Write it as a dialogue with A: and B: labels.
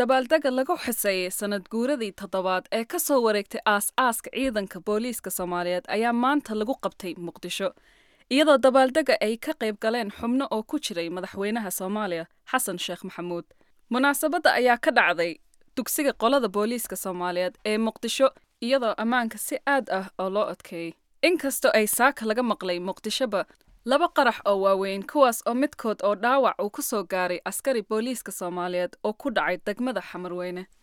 A: dabaaldega lagu xuseeyey sanad guuradii toddobaad ee ka soo wareegtay aas-aaska ciidanka booliiska soomaaliyeed ayaa maanta lagu qabtay muqdisho iyadoo dabaaldega ay ka qayb galeen xubno oo ku jiray madaxweynaha soomaaliya xasan sheekh maxamuud munaasabadda ayaa ka dhacday dugsiga qolada booliiska soomaaliyeed ee muqdisho iyadoo ammaanka si aad ah oo loo adkeeyey inkastoo ay saaka laga maqlay muqdishoba laba qarax oo waaweyn kuwaas oo midkood oo dhaawac uu ku soo gaaray askari booliiska soomaaliyeed oo ku dhacay degmada xamarweyne